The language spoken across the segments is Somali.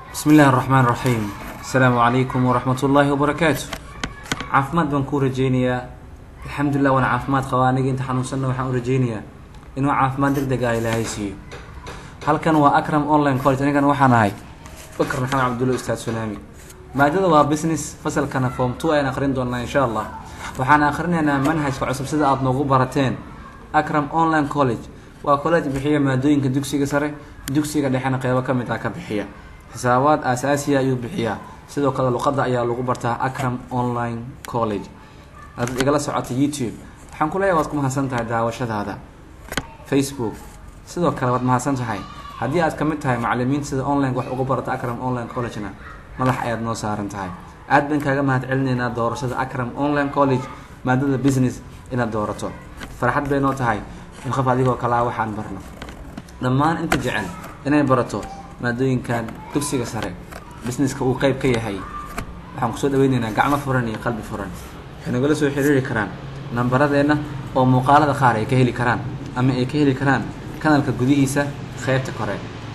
bismi illahi araxmaan raxiim asalaamu calaykum waraxmat ullaahi wabarakaatu caafimaad baan kuu rajeynayaa alxamdulilah waana caafimaad qabaa aniga inta xanuunsanna waxaan u rajeynayaa inuu caafimaad deg deg ah ilaahay siiyo halkan waa akram online college anigan waxaan ahay bakr maxamed cabdulla ustaad sunaami maadada waa business fasalkana form two ayaan akrin doonaa insha allah waxaan akrinaynaa manhajka cusub sida aada noogu barateen akram online college waa college bixiya maadooyinka dugsiga sare dugsiga dhexena qeybo ka mid ah ka bixiya xisaabaad aasaasiya ayuu bixiyaa sidoo kale luqadda ayaa lagu bartaa akram online college adaad igala socota youtube waxaan ku leeyahay waad ku mahadsan tahay daawashadaada facebook sidoo kale waad mahadsan tahay haddii aad ka mid tahay macalimiinta sida online wax uga barata akram online college-na madax ayaad noo saaran tahay aad baan kaaga mahad celinaynaa doorashada akram online college maadada business inaad doorato farxad bay noo tahay in qof adigoo kalaa waxaan barno dhammaan inta jecel inay barato maadooyinkan dugsiga sare businesska uu qeyb ka yahay waxaan kusoo dhaweyneynaa gacmo furan iyo qalbi furan waxay nagala soo xiriiri karaan nambaradeenna oo muuqaalada qaar ay ka heli karaan ama ay ka heli karaan kanalka gudihiisa qeybta kore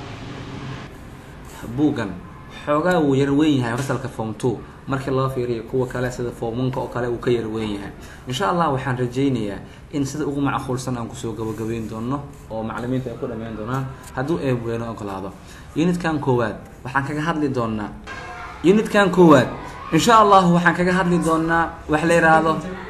buuggan xoogaa wuu yar weyn yahay fasalka form two markii loo fiiriyo kuwa kale sida formunka oo kale uu ka yar weyn yahay insha allah waxaan rajeynayaa in sida ugu macquulsan aan kusoo gabagabeyn doono oo macalimiinta ay ku dhameyn doonaan hadduu eebweeno ogolaado unitkan koowaad waxaan kaga hadli doonaa unitkan koowaad insha allahu waxaan kaga hadli doonaa wax la yidhaahdo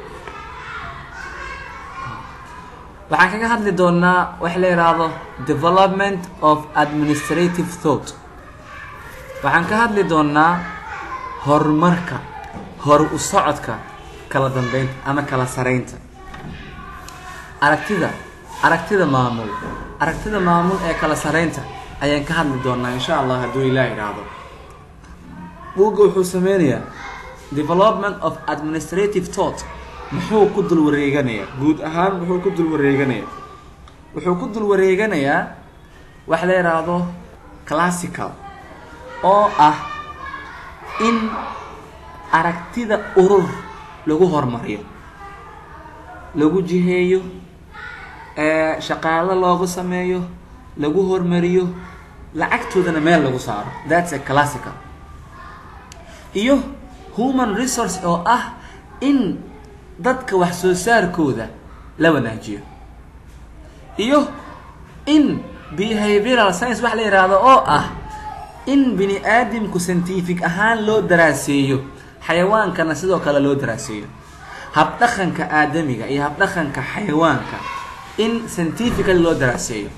waxaan kaga hadli doonaa wax la yidhaahdo development of administrative thought waxaan ka hadli doonaa horumarka hor u socodka kala dambeynta ama kala sareynta aragtida aragtida maamul aragtida maamul ee kala sareynta ayaan ka hadli doonaa insha allah hadduu ilaah idhaahdo buugga wuxuu sameynayaa development of administrative thought muxuu ku dul wareeganayaa guud ahaan muxuu ku dul wareeganayaa wuxuu ku dul wareeganayaa wax la yidhaahdo classical oo ah in aragtida urur lagu hormariyo lagu jiheeyo shaqaalo loogu sameeyo lagu hormariyo lacagtoodana meel lagu saaro thats a classical iyo human resource oo ah in dadka wax soo saarkooda la wanaajiyo iyo in behavioral science wax la yidhaahdo oo ah in bini aadamku scientific ahaan loo daraaseeyo xayawaankana sidoo kale loo daraaseeyo habdhaqanka aadamiga iyo habdhaqanka xayawaanka in scientifically loo daraaseeyo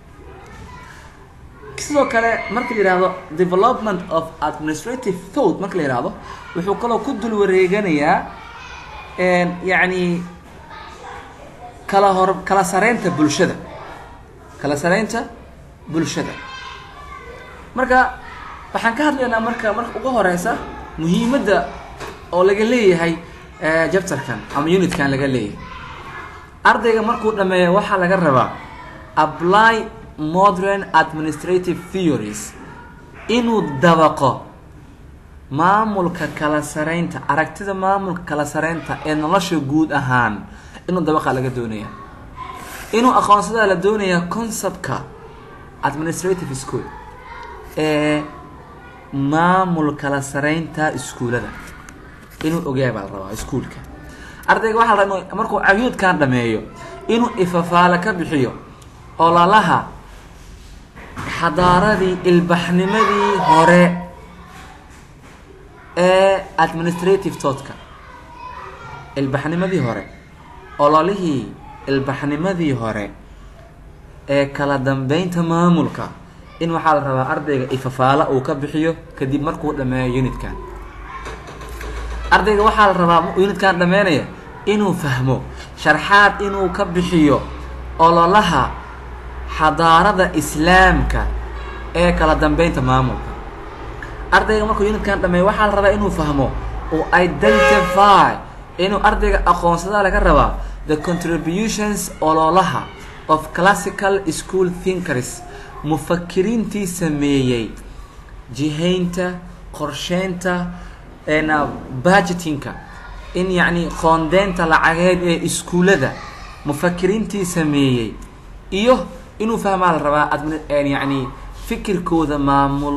sidoo kale marka la yihahdo development of administrative thought marka la yihahdo wuxuu kaloo ku dul wareeganayaa yacni kala hor kala sareynta bulshada kala sareynta bulshada marka waxaan ka hadlaynaa marka marka ugu horeysa muhiimadda oo laga leeyahay jabtarkan ama unitkan laga leeyahay ardayga markuu dhameeyo waxaa laga rabaa apply modern administrative theories inuu dabaqo maamulka kala sareynta aragtida maamulka kala sareynta ee nolosha guud ahaan inuu dabaqa laga doonaya inuu aqoonsadaa la doonayaa conceptka administrative school ee maamul kala sareynta iskuulada inuu ogaaya baa la rabaa iskuulka ardayga waxaa la rabaa markuu cayuudkan dhameeyo inuu ifafaale ka bixiyo ololaha xadaaradii ilbaxnimadii hore ee administrative tootka ilbaxnimadii hore ololihii ilbaxnimadii hore ee kala dambeynta maamulka in waxaa la rabaa ardayga ifafaala uu ka bixiyo kadib markuu dhameeyo unitkan ardayga waxaa la rabaa unitkan dhameynaya inuu fahmo sharxaad inuu ka bixiyo ololaha xadaarada islaamka ee kala dambeynta maamulka ardayga markuu unitkan dhameeyo waxaa la rabaa inuu fahmo uu identify inuu ardayga aqoonsadaa laga rabaa the contributions ololaha of classical school thinkers mufakiriintii sameeyey jihaynta qorsheynta budgetinka in yacni qoondeynta lacageed ee iskuullada mufakiriintii sameeyey iyo inuu fahmaa la rabaa admi yacni fikirkooda maamul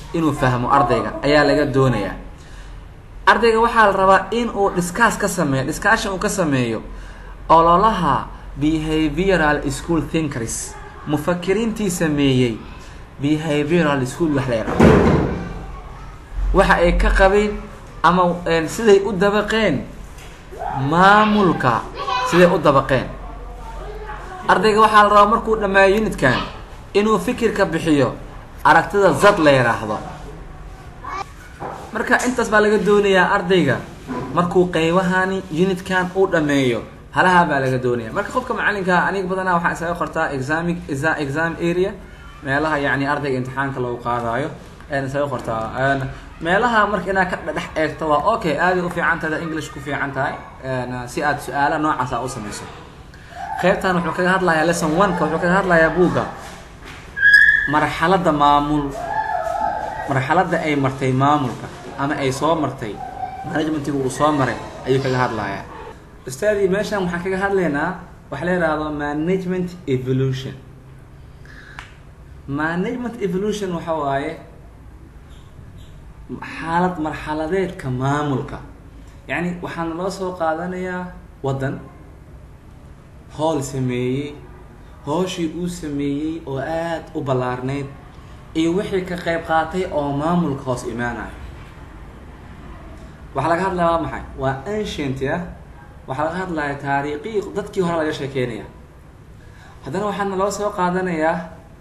inuu fahmo ardayga ayaa laga doonayaa ardayga waxaa la rabaa in uu discuss ka sameeyo discussion uu ka sameeyo ololaha behavioral school thinkers mufakiriintii sameeyey behavioral school wax la yaraado waxa ay ka qabeen ama siday u dabaqeen maamulka siday u dabaqeen ardayga waxaa la rabaa markuu dhammeeyo unitkan inuu fikirka bixiyo aragtida zad la yidhaahdo marka intaas baa laga doonayaa ardayga markuu qeybahani unitkan uu dhameeyo halaha baa laga doonaya marka qofka macalinka aniga badanaa waxaa isaga qortaa exami exam area meelaha yani ardayga imtixaanka lagu qaadayo n isaga qortaa meelaha marka inaad ka dhex eegto waa okay aaday ufiican tahay english ku fiican tahay si aad su-aala noocaas a u samayso qeybtan wuxuu kaga hadlayaa lesson one-ka wuxuu kaga hadlayaa buugga marxaladda maamul marxaladda ay martay maamulka ama ay soo martay managementiga uu soo maray ayuu kaga hadlayaa ustaadii meeshan waxaan kaga hadlaynaa waxa la yidhaahdo management evolution management evolution waxa waaye xaalad marxaladeedka maamulka yacni waxaana loo soo qaadanayaa waddan hool sameeyey hooshii uu sameeyey oo aada u ballaarneyd iyo wixii ka qayb qaatay oo maamulka hoos imaanayo waxaa laga hadlaya waa maxay waa ancient ah waxaa laga hadlaya taariikhi dadkii hore laga sheekeynaya haddana waxaana loo soo qaadanayaa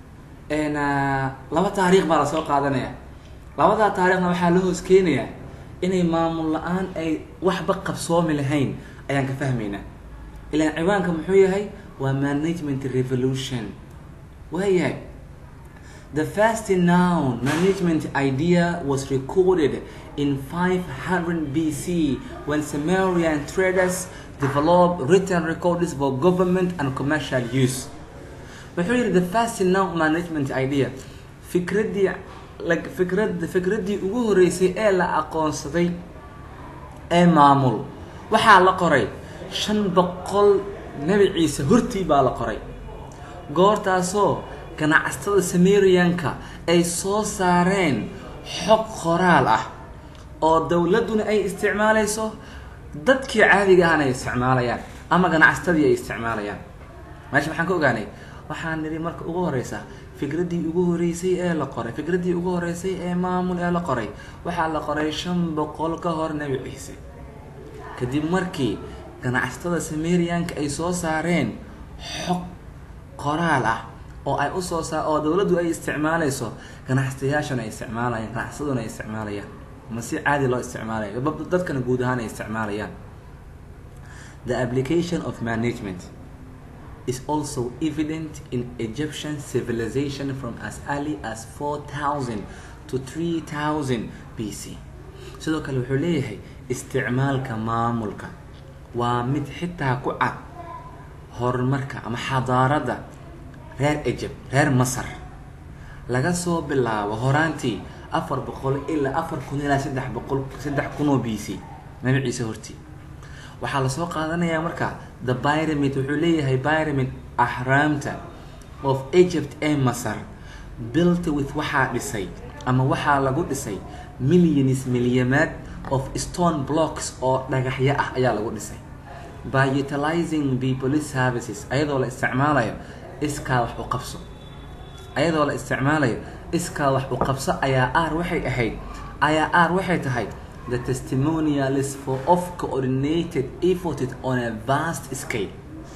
laba taariikh baa lasoo qaadanaya labadaa taariikhna waxaa la hoos keenayaa inay maamul la-aan ay waxba qabsoomi lahayn ayaan ka fahmaynaa ilaan ciwaanka muxuu yahay waa management revolution waayahay The first noun management idea was recorded in 500 BC when Sumerian traders developed written records for government and commercial use. wuxuu yihi the first noun management idea fikraddii fikrad fikraddii ugu horeysay ee la aqoonsaday ee maamul waxaa la qoray shan boqol nebi ciise hortii baa la qoray goortaasoo ganacsatada sameriyanka ay soo saareen xog qoraal ah oo dowladduna ay isticmaalayso dadkii caadiga ahna ay isticmaalayaan ama ganacsatadii ay isticmaalayaan meesha maxaan ka ogaanay waxaan nidhi marka ugu horeysa fikraddii ugu horeysay ee la qoray fikraddii ugu horeysay ee maamul ee la qoray waxaa la qoray shan boqol ka hor nebi ciise kadib markii ganacsatada sameriyanka ay soo saareen xog qoraal ah oo ay usoo saa oo dowladdu ay isticmaalayso ganacsatayaashana ay isticmaalayaan ganacsaduna ay isticmaalayaan ma si caadi loo isticmaalayo dadkana guud ahaan ay isticmaalayaan the application of management is also evident in Egyptian civilization from as early as 4000 to 3000 BC sidoo kale wuxuu leeyahay isticmaalka maamulka waa mid xitaa ku cad horumarka ama xadaaradda reer egypt reer masar laga soo bilaabo horaantii afar boqol ilaa afar kun ilaa saddex boqol saddex kun oo b c nabi ciise hortii waxaa lasoo qaadanayaa marka the pyramid wuxuu leeyahay pyramid ahraamta of egypt ee masar built with waxaa dhisay ama waxaa lagu dhisay millions milyamaad of stone blocks oo dhagaxyo ah ayaa lagu dhisay by utilizing people services ayadoo la isticmaalayo iskaa wax u qabso ayadoo la isticmaalayo iskaa wax u qabso ayaa aar waxay ahayd ayaa aar waxay tahay the testimonials for of coordinated effort on a vast scale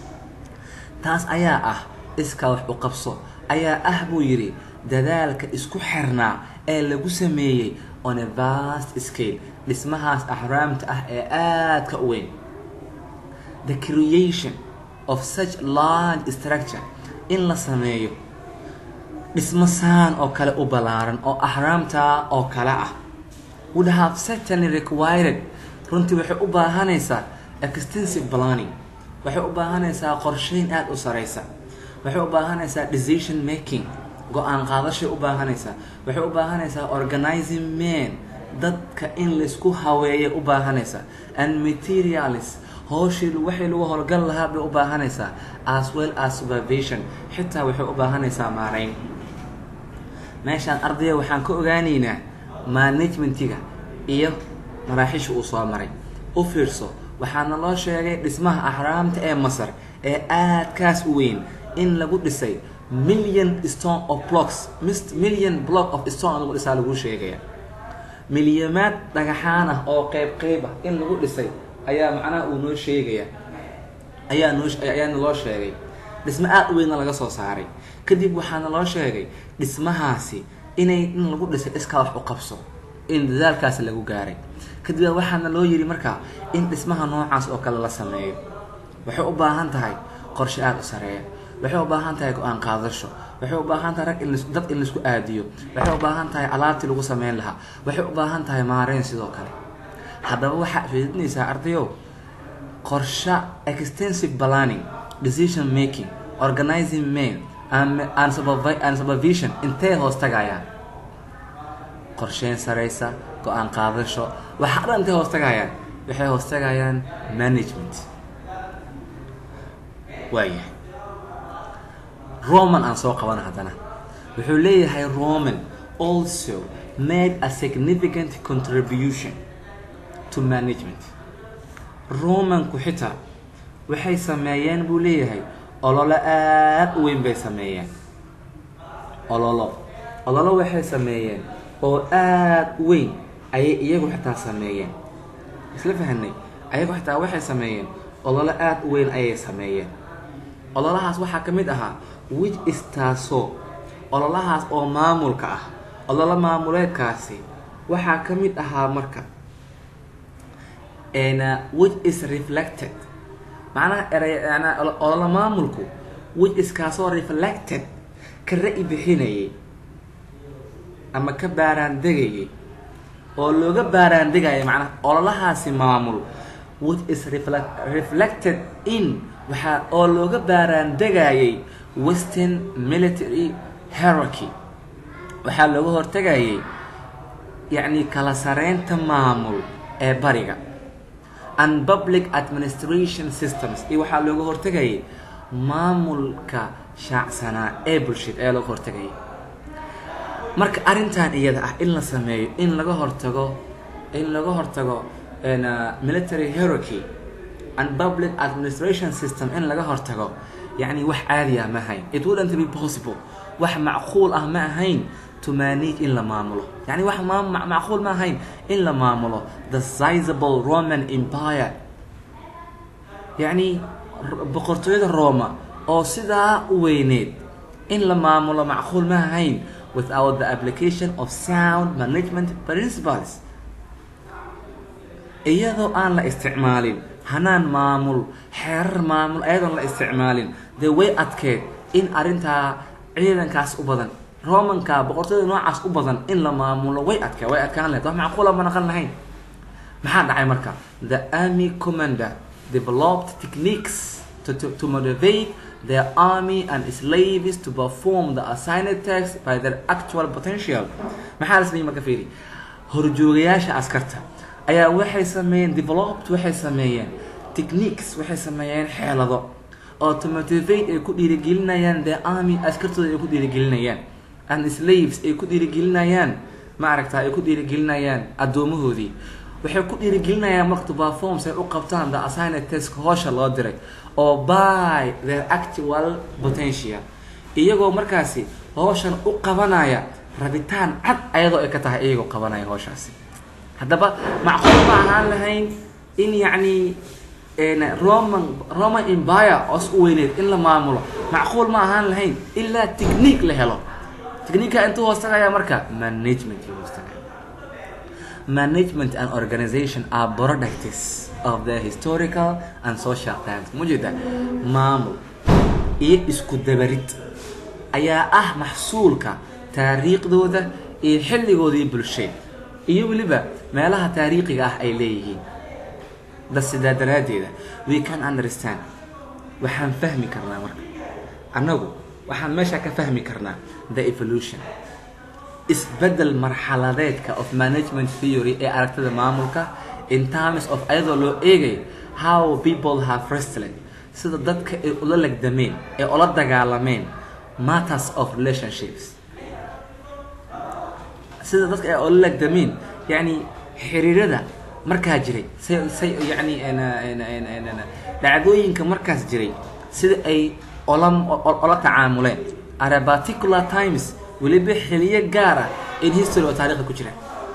taas ayaa ah iskaa wax u qabso ayaa ah buu yidhi dadaalka isku xirnaa ee lagu sameeyey on a vast scale dhismahaas axraamta ah ee aadka u weyn the creation of such large structure in la sameeyo dhismo saan oo kale u ballaaran oo ahraamta oo kale ah would have certainly required runtii waxay u baahanaysaa extensive planning waxay u baahanaysaa qorsheyn aada u sareysa waxay u baahanaysaa decision making go-aan qaadashay u baahanaysaa waxay u baahanaysaa organizing men dadka in laysku haweeya u baahanaysaa and materials hooshii waxay lagu howlgal lahaa bay u baahanaysaa as well as supervision xitaa waxay u baahanaysaa maarayn meeshaan ardaya waxaan ka ogaanaynaa managementiga iyo maraaxiisha uu soo maray u fiirso waxaana loo sheegay dhismaha axraamta ee masar ee aadkaas u weyn in lagu dhisay million stone of blocks million block of stone lagu dhisaa lagu sheegaya milyamaad dhagaxaan ah oo qeyb qeyb ah in lagu dhisay ayaa macnaha uu noo sheegaya ayaa noo ayaana loo sheegay dhismo aada u weynna laga soo saaray kadib waxaana loo sheegay dhismahaasi inay in lagu dhisay iskaa wax u qabso in dadaalkaasi lagu gaaray kadib waxaana loo yidhi markaa in dhismaha noocaas oo kale la sameeyo waxay u baahan tahay qorshe aada u sareeya waxay u baahan tahay go-aan qaadasho waxay u baahan tahay rag in dad in laisku aadiyo waxay u baahan tahay alaabtii lagu sameyn lahaa waxay u baahan tahay maareyn sidoo kale haddaba waxaa feedinaysaa ardayow qorshe extensive planning decision making organizing main and supervision intee hoos tagayaan qorsheyn sareysa go-aan qaadasho waxaa dhan intay hoos tagayaan waxay hoos tagayaan management waayahay roman aan soo qabana haddana wuxuu leeyahay roman also made a significant contribution to management romanku xitaa waxay sameeyeen buu leeyahay ololo aada u weyn bay sameeyeen ololo ololo waxay sameeyeen oo aada u weyn ayay iyagu xitaa sameeyeen isla fahanay ayagu xitaa waxay sameeyeen ololo aada u weyn ayay sameeyeen ololahaas waxaa ka mid ahaa which is taasoo ololahaas oo maamulka ah ololo maamuleedkaasi waxaa ka mid ahaa marka which is reflected macnaha eray ololo maamulku which is kaasoo reflected ka ra-i bixinayay ama ka baaraan degayay oo looga baaraan degaya macnaha ololahaasi maamul which is reflected in waxaa oo looga baaraan degayay western military hierarchy waxaa looga hortegayay yacni kala sareynta maamul ee bariga and public administration systems iyo waxaa looga hortegayay maamulka shaacsanaa ee bulshada ee looga hortegayay marka arrintan iyada ah in la sameeyo in laga hortago in laga hortago military hierarchy and public administration system in laga hortago yacni wax caadi ah ma ahayn it wouldn't be possible wax macquul ah ma ahayn to manage in la maamulo yani wax macquul ma ahayn in la maamulo the sizable roman empire yacni boqortooyada roma oo sidaa u weyneed in la maamulo macquul ma ahayn without the application of sound management principles iyadoo aan la isticmaalin hanaan maamul xeerar maamul ayadoon la isticmaalin dee way adkeed in arrintaa ciidankaas u badan romanka boqortooyada noocaas u badan in la maamulo way adkee way adkaan lahayd wax macquula ma naqan lahayn maxaa dhacay marka the army commander developed techniques to, to, to motivate their army and slaves to perform the assigned tasks by their actual potential maxaa la sameeyey marka fiiri horjoogayaasha askarta ayaa waxay sameeyeen developed waxay sameeyeen techniques waxay sameeyeen xeelado oo to motivate ay ku dhiirigelinayaan the army askartooda ay ku dhiirigelinayaan and slaves ay ku dhiirigelinayaan ma aragta ay ku dhiirigelinayaan addoomahoodii waxay ku dhiirigelinayaan marka to perform say u qabtaan the assigned task hoosha loo diray oo by their actual potential iyagoo markaasi hooshan u qabanaya rabitaan cad ayadoo ay ka tahay iyagoo qabanaya hooshaasi haddaba macquul ma ahaan lahayn in yacni roman roman empire oos u weyneed in la maamulo macquul ma ahaan lahayn ilaa technique la helo techniqueka intuu hoos tagaya marka management hoos tagaya management and organization are products of the historical and social times mujeda maamul iyo isku dabarid ayaa ah maxsuulka taariikhdooda iyo xilligoodii bulsheed iyo weliba meelaha taariikhiga ah ay leeyihiin da sidaa daraaddeeda we can understand waxaan fahmi karnaa marka annagu waxaan meesha ka fahmi karnaa the evolution isbedel marxaladeedka of management theory ee aragtida maamulka in terms of ayadoo loo eegay how people have wrestled sida dadka ay ula legdameen ee ula dagaalameen matters of relationships sida dadka ay ola lagdameen yani xiriirada markaa jiray say say yani dhacdooyinka markaas jiray sida ay ola ola tacaamuleen are particular times weliba xiliyo gaara in history oo taarikhda ku jira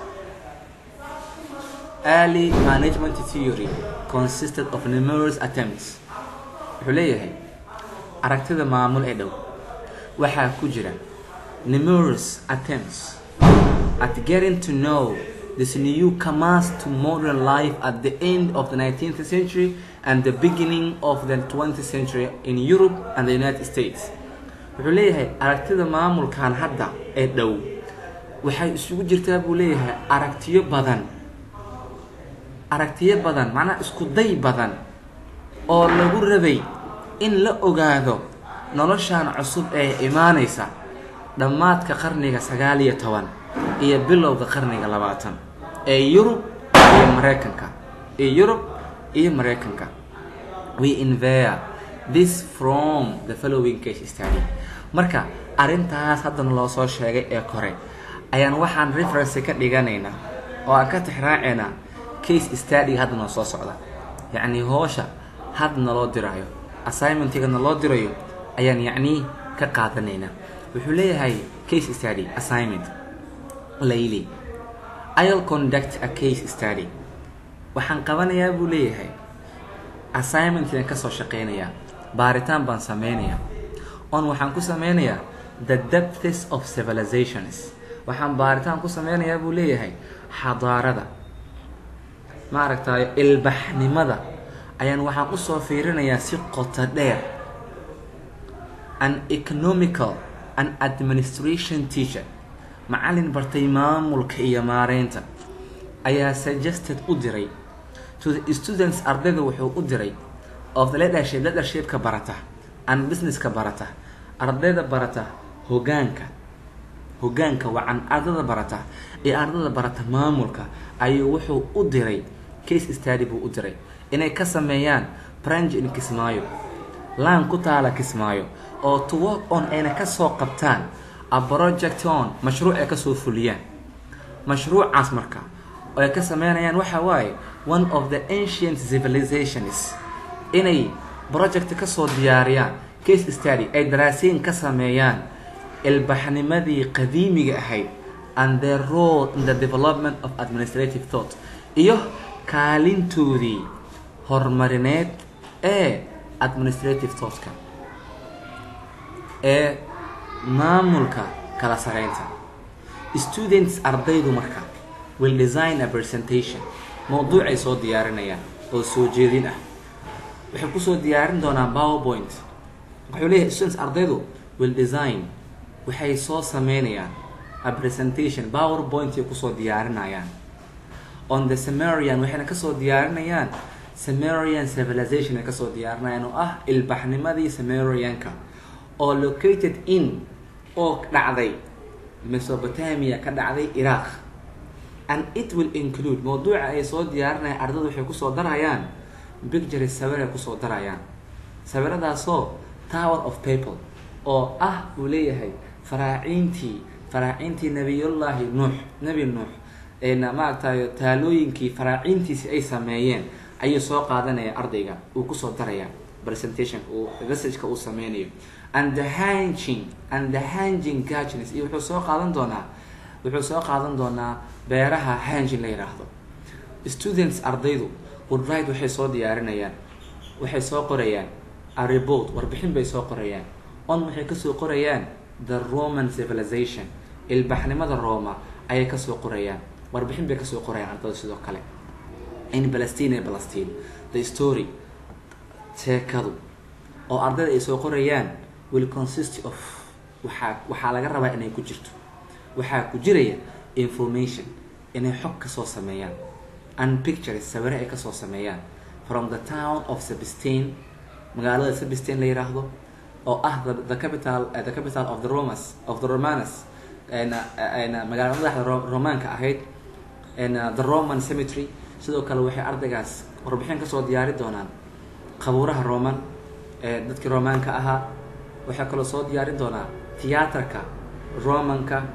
early management theory consisted of numerous attempts wuxuu leeyahay aragtida maamul ee dhow waxaa ku jira numerous attempts at getting to know this new commerce to modern life at the end of the 19th century and the beginning of the 20th century in Europe and the United States. wuxuu leeyahay aragtida maamulkan hadda ee dhow waxay isugu jirtaa buu leeyahay aragtiyo badan aragtiyo badan macnaha isku day badan oo lagu rabay in la ogaado noloshan cusub ee imaanaysa dhammaadka qarniga sagaal iyo toban iyo bilowga qarniga labaatan ee yurub iyo mareykanka ee yurub iyo mareykanka we inver this from the following case study marka arrintaas haddana loo soo sheegay ee kore ayaan waxaan reference ka dhiganaynaa oo aan ka tixraacaynaa case studyga hadda noo soo socda yacni hoosha hadda naloo diraayo assignmentiga naloo dirayo ayaan yacni ka qaadanaynaa wuxuu leeyahay case study assignment layli i'll conduct a case study waxaan qabanayaa buu leeyahay assignmentigan kasoo shaqeynayaa baaritaan baan sameynayaa on waxaan ku sameynayaa the depths of civilizations waxaan baaritaan ku sameynayaa buu leeyahay xadaarada ma aragtayo ilbaxnimada ayaan waxaan usoo fiirinayaa si qoto dheer an economical and administration teacher macallin bartay maamulka iyo maareynta ayaa suggested u diray to the students ardayda wuxuu u diray of the leadership leadershipka barata and businesska barata ardayda barata hogaanka hogaanka wacan ardada barata iyo ardada barata maamulka ayuu wuxuu u diray case study buu u diray inay ka sameeyaan branch in kismaayo laan ku taala kismaayo oo to work on ayna kasoo qabtaan a project on mashruuc ay kasoo fuliyaan mashruucaas marka oo ay ka sameynayaan waxa waaye one of the ancient civilizations inay project kasoo diyaariyaan case study ay daraasiin ka sameeyaan ilbaxnimadii qadiimiga ahayd and their role in the development of administrative thought iyo kaalintoodii horumarineed ee administrative thoughtka ee maamulka kala sareynta students ardaydu marka will design a presentation mawduucay soo diyaarinayaan oo soo jeedin ah waxay kusoo diyaarin doonaan powerpoint wuxuu leeyahay students ardaydu will design waxay soo sameynayaan a presentation powerpointay kusoo diyaarinayaan on the samarian waxayna kasoo diyaarinayaan samarian civilization ay kasoo diyaarinayaan oo ah ilbaxnimadii samarianka oo located in oo dhacday mesopotamia ka dhacday iraq and it will include mawduuca ay soo diyaarinayaan ardada waxay kusoo darayaan pictures sawir ay kusoo darayaan sawiradaasoo tower of people oo ah uu leeyahay faraaciintii faraaciintii nabiyullaahi nuux nebi nuux maaragtayo taalooyinkii faraaciintiisi ay sameeyeen ayuu soo qaadanaya ardayga uu kusoo daraya presentationka uu messageka uu sameynayo and the hanging and the hanging gardens iyo wuxuu soo qaadan doonaa wuxuu soo qaadan doonaa beeraha hanging la yidhaahdo students ardaydu woodride waxay soo diyaarinayaan waxay soo qorayaan a report warbixin bay soo qorayaan on waxay kasoo qorayaan the roman civilization ilbaxnimada roma ayay kasoo qorayaan warbixin bay kasoo qorayaan ardaydu sidoo kale in palestine ee palestine the story sheekadu oo ardayda ay soo qorayaan will consist of waxaa waxaa laga rabaa inay ku jirto waxaa ku jiraya information inay xog kasoo sameeyaan and pictures sawire ay kasoo sameeyaan from the town of sabistain magaalada sabistain la yiraahdo oo ah the, the capital uh, the capital of the romas of the romanas magaalada madaxda romaanka ahayd uh, the roman cemetery sidoo kale waxay ardaygaas warbixin kasoo diyaari doonaan qabuuraha roman ee dadkii romaanka ahaa waxaa kaloo soo diyaarin doonaa tiyaatarka romanka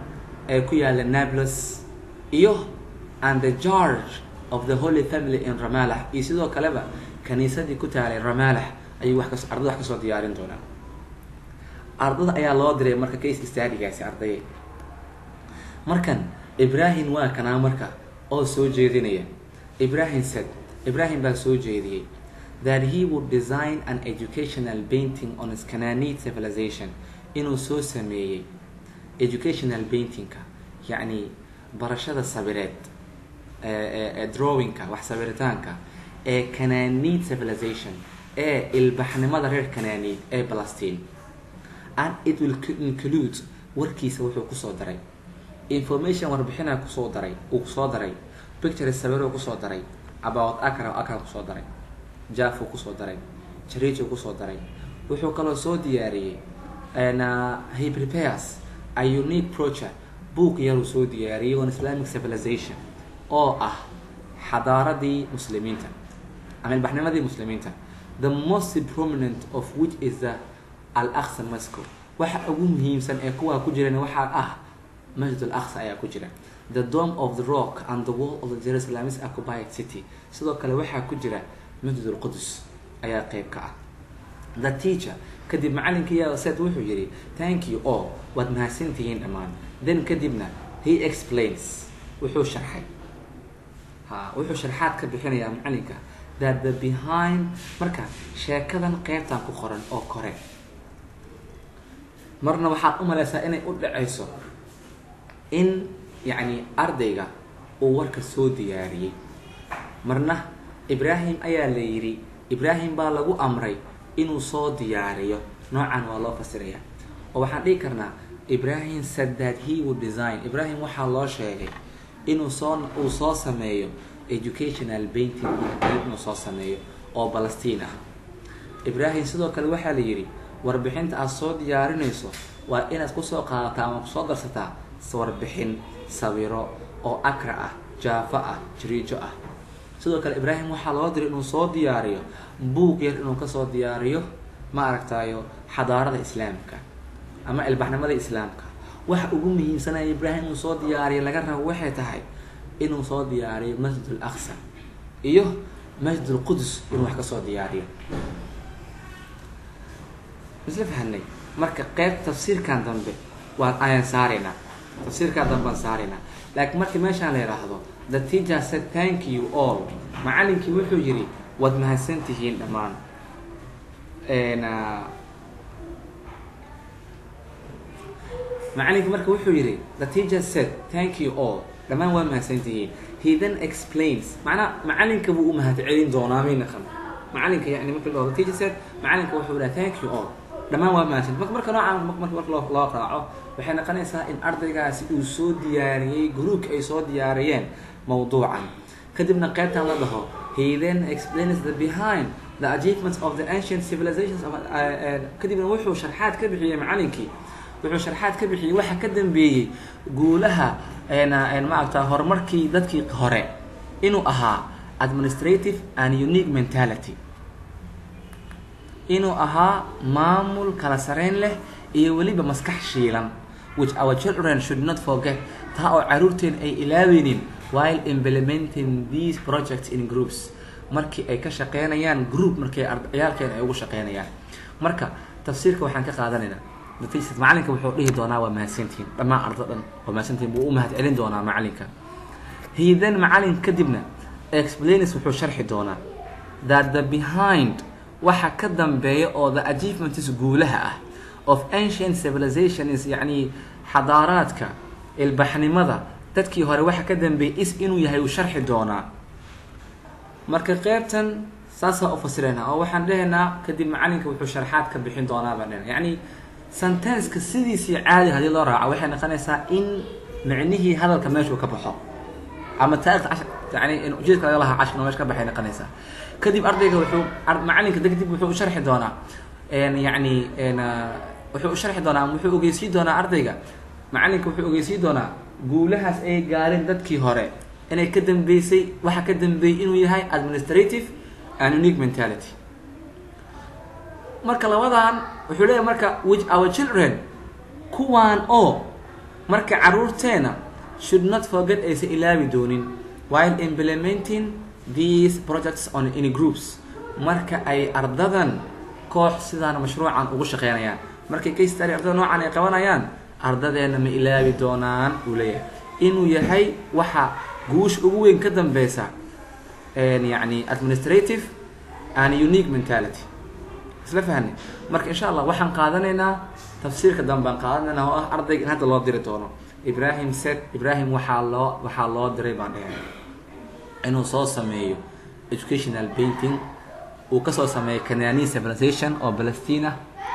ee ku yaala nablus iyo and the george of the holy family in ramalah iyo sidoo kaleba kaniisadii ku taalay ramalah ayuu wax kas ardada wax kasoo diyaarin doonaa ardada ayaa loo diray marka case stadigaasi ardaye markan ibrahim waa kanaa marka oo soo jeedinaya ibrahim said ibrahim baa soo jeediyey that he would design an educational painting on his Canaanite civilization inuu soo sameeyey educational paintingka yacni barashada sabireed ee drawingka wax sabiritaanka ee Canaanite civilization ee ilbaxnimada reer Canaanite ee Palestine and it will include warkiisa wuxuu kusoo daray information warbixina kusoo daray uu kusoo daray pictures sawiro kusoo daray about akra akra kusoo daray jafo kusoo daray jarijo kusoo daray wuxuu kaloo soo diyaariyey he prepares a unique project book yaruu soo diyaariyey on islamic civilization oo ah xadaaradii muslimiinta ama ilbaxnimadii muslimiinta the most prominent of which is the al aqsa moscow waxa ugu muhiimsan ee kuwaa ku jiran waxaa ah masjid al aqsa ayaa ku jira the dome of the rock and the wall of the jerusalem is occupied city sidoo kale waxaa ku jira masjid alqudus ayaa qeyb ka ah the teacher kadib macalinkii said wuxuu yihi thank you all waad mahadsantihiin dhammaan then kadibna he explains wuxuu sharxay ha wuxuu sharxaad ka bixinayaa macalinka that the behind marka sheekadan qeybtan ku qoran oo kore marna waxaad u malaysaa inay u dhacayso in yacni ardayga uu warka soo diyaariyey marna ibraahim ayaa la yidhi ibraahim baa lagu amray inuu soo diyaariyo noocan waa loo fasiraya oo waxaan dhihi karnaa ibrahim said that he would design ibrahim waxaa loo sheegay inuu soo uu soo sameeyo educational painting inuu soo sameeyo oo balastiin ah ibrahim sidoo kale waxaa la yidhi warbixinta aad soo diyaarinayso waa inaad kusoo qaadataa ama kusoo darsataa warbixin sawiro oo akra ah jaafo ah jiriijo ah sidoo kale ibraahim waxaa loo diray inuu soo diyaariyo buug yar inuu kasoo diyaariyo ma aragtayo xadaarada islaamka ama ilbaxnimada islaamka waxa ugu muhiimsanaya ibraahim inuu soo diyaariyo laga rabo waxay tahay inuu soo diyaariyo masjid al aqsa iyo masjid alqudus inuu wax kasoo diyaariyo isla fahanay marka qeyb tafsiirkan dambe waan ayaan saaraynaa tafsiirkan dambe aan saaraynaa laakiin markii meeshaan la yidhaahdo the teacher said thank you all macalinkii wuxuu yidhi waad mahadsantihiin dhammaan macalinkii marka wuxuu yidhi the teacher said thank you all dhammaan waa mahadsantihiin he then explains macnaa macalinka buu u mahad celin doonaa mayna qan macalinka yani marka la the teacher said macalinka wuxuu dhaha thank you all dhammaan waa mahadsan marka marka noocaan marka marka loo loo raaco waxay noqonaysaa in ardaygaasi uu soo diyaariyey gruupka ay soo diyaariyeen mawduucan kadibna qaybtan la dhaho he then explains the behind the achievements of the ancient civilizations of kadibna wuxuu sharxaad ka bixiyey macalinkii wuxuu sharxaad ka bixiyey waxa ka dambeeyey guulaha maaragta horumarkii dadkii hore inuu ahaa administrative and unique mentality inuu ahaa maamul kala sareyn leh iyo weliba maskax shiilan which our children should not forget taa oo caruurteen ay ilaaweynin while implementing these projects in groups markii ay ka shaqeynayaan group markii ciyaalkeen ay ugu shaqeynayaan marka tafsiirka waxaan ka qaadanaynaa macalinka wuxuu dhihi doonaa waa mahadsantihiin dhammaan ardo dhan waa mahadsantihiin buu u mahad celin doonaa macalinka he then macalin kadibna explains wuxuu sharxi doonaa that the behind waxa ka dambeeya oo the achievements guulaha ah of ancient civilizations yacni xadaaraadka ilbaxnimada dadkii hore waxa ka dambeeyay is inuu yahay uu sharxi doonaa marka qeybtan saasaa u fasiraynaa oo waxaan dhehaynaa kadib macalinka wuxuu sharxaad ka bixin doonaa baan dhehna yacni sentenceka sidiisii caadi haddii loo raaco waxay noqonaysaa in micnihii hadalka meeshuu ka baxo ama taarikhda cashar yani in ujeedka laga lahaa cashar meesha ka baxay noqonaysaa kadib ardayga wuxuu macalinka kadib wuxuu u sharxi doonaa yacni wuxuu u sharxi doonaa wuxuu ogeysii doonaa ardayga macalinka wuxuu ogeysii doonaa guulahaas ay gaareen dadkii hore inay ka dambeysay waxa ka dambeeyey inuu yahay administrative and unique mentality marka labadan wuxuu leeyahay marka which our children kuwaan oo marka caruurteena should not forget aysan ilaabi doonin while implementing these projects on any groups marka ay ardadan koox sidaan mashruucan ugu shaqeynayaan markay case study ardada noocan ay qabanayaan ardadeena ma ilaabi doonaan uu leeyahay inuu yahay waxa guush ugu weyn ka dambeysa yani administrative and unique mentality isla fahanay marka insha allah waxaan qaadanaynaa tafsiirka dambe aan qaadanaynaa oo ah ardayga in hadda loo diri doono ibrahim set ibrahim waxaa loo waxaa loo diray baan dhahay inuu soo sameeyo educational painting uu kasoo sameeyo canani civilization oo palestina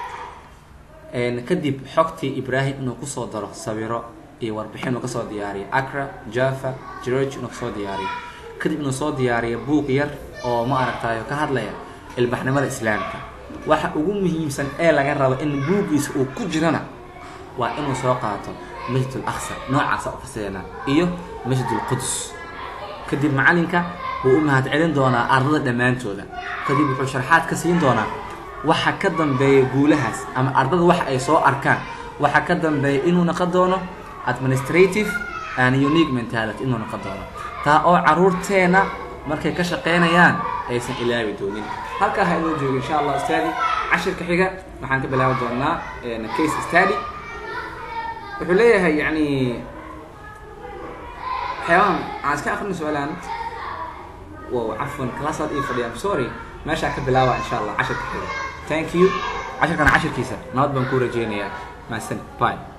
kadib xogtii ibrahim inuu kusoo daro sawiro iyo warbixin uu kasoo diyaariyo acra java george inuu kasoo diyaariyo kadib inuu soo diyaariyo buuq yar oo ma aragtayo ka hadlaya ilbaxnimada islaamka waxa ugu muhiimsan ee laga rabo in buuggiisa uu ku jirana waa inuu soo qaato masjid aqsa noocaasa ufasirana iyo masjid lqudus kadib macalinka wuu u mahad celin doonaa ardada dhammaantooda kadib wuxuu sharxaad ka siin doonaa waxa ka dambeeya guulahaas ama ardada waxa ay soo arkaan waxa ka dambeeya inuu noqon doono administrative and unique mentality inuu noqon doono taa oo caruurteena markay ka shaqeynayaan aysan ilaabi doonin halkaa ha inoo joogo insha allah stadi cashirka xiga waxaan ka bilaabi doonaa case stady wuxuu leeyahay yani waxyaabahan aan iska akrina su-aalaan wow cafwan classaad ii fadhiya I'm sorry meeshaa ka bilaaba insha allah cashirka xiga thank you cashirkana cashirkiisa nabad baan ku rajeynayaa mahadsan bye